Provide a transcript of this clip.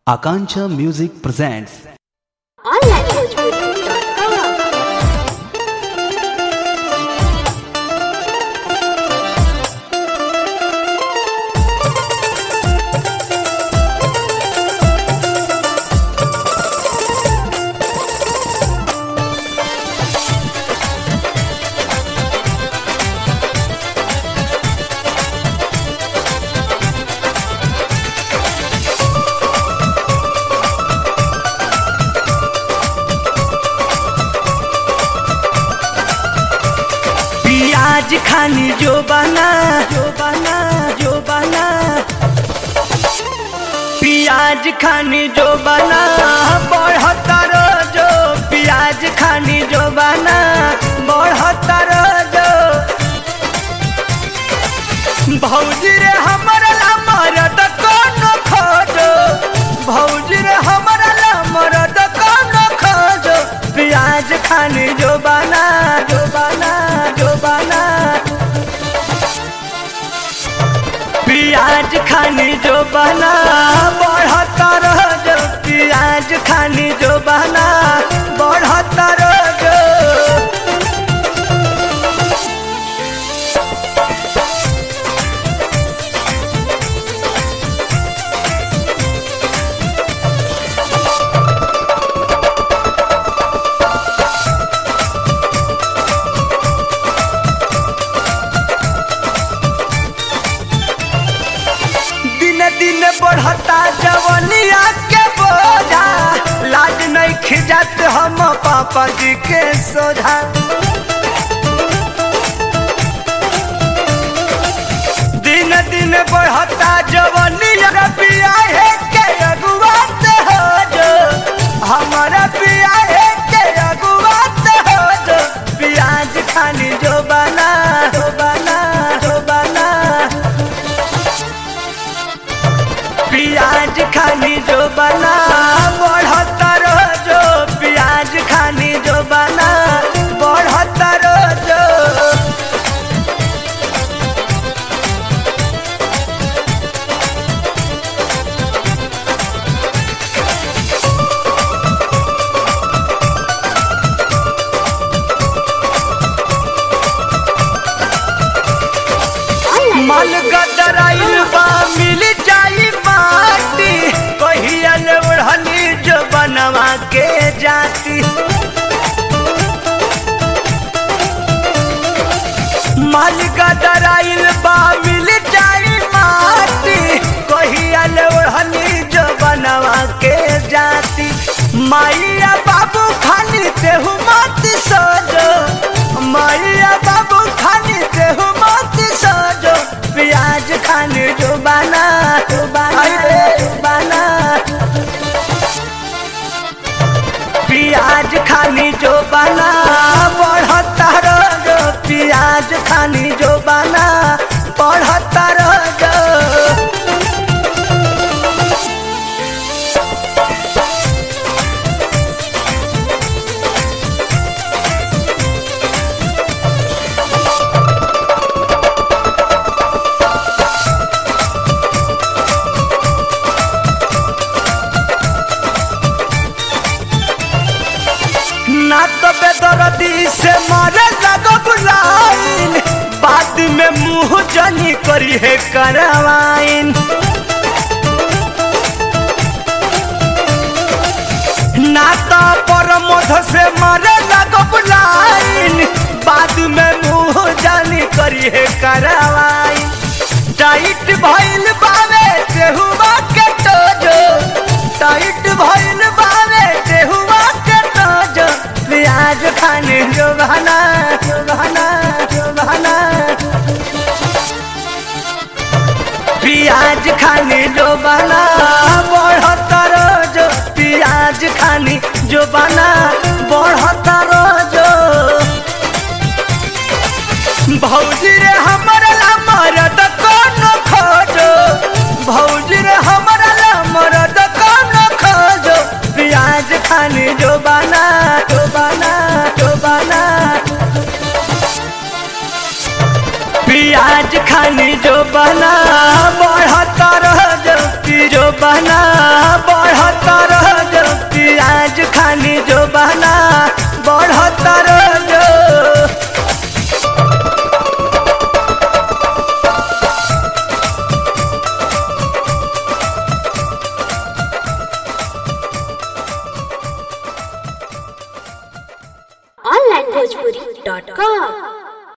Akanksha Music presents onlinebhojpuri.com पियाज खानी जो बना जो बना जो बना पियाज खानी जो बना बढ़ता रोजो पियाज खानी जो बना बढ़ता रोजो भौजी रे हमर ला मरद कौन खोजो भौजी रे हमर ला मरद कौन खोजो पियाज खानी जो बना जो बना जो बना पियाज खानी जो बना बढ़ता रोजो पियाज खानी जो बना बढ़ता रोजो दिन दिन बढ़ता जवनिया के बोझा लाज नहीं खिजात हम पापा जी के सोझा दिन दिन बढ़ता जवनिया पिया है के अगुआत हो जो हमारा पिया है के अगुआत हो जो प्याज खानी जो बना जो बना जो बना प्याज खानी जो बना बढ़ता रोजो प्याज खानी जो बना बढ़ता रोजो मल गदराइल बा मिल जाई माटी कहिया ले ओढ़नी जो बनवा के जाती मल गदराइल बा मिल जाई माटी कहिया ले ओढ़नी जो बनवा के जाती माइया बाबू खानी तेहू मत सोजो माइया बाबू खानी तेहू मत सोजो प्याज खानी जो बना जो बना जो बना प्याज खानी जो बना बढ़ता रोजो प्याज खानी जो बना बढ़ता रोजो ना तो बेदर्दी से मारे लगो बुलाइन बाद में मुंह जनी करी है करवाइन ना तो परमोध से मारे लगो बुलाइन बाद में मुंह जनी करी है करवाइन टाइट भइल बावे तेहुआ के टोजो टाइट भइल बावे तेहुआ के टोजो प्याज खाने जो बहाना जो बहाना जो बहाना प्याज खाने जो बना बढ़ता रोजो प्याज खाने जो बना बढ़ता रोजो भौजी रे हमर ला मरद कौन खोजो भौजी रे हमर ला मरद कौन खोजो प्याज खाने जो बना जो बना जो बना प्याज खानी जो बना बढ़ता रह जो बना बढ़ onlinebhojpuri.com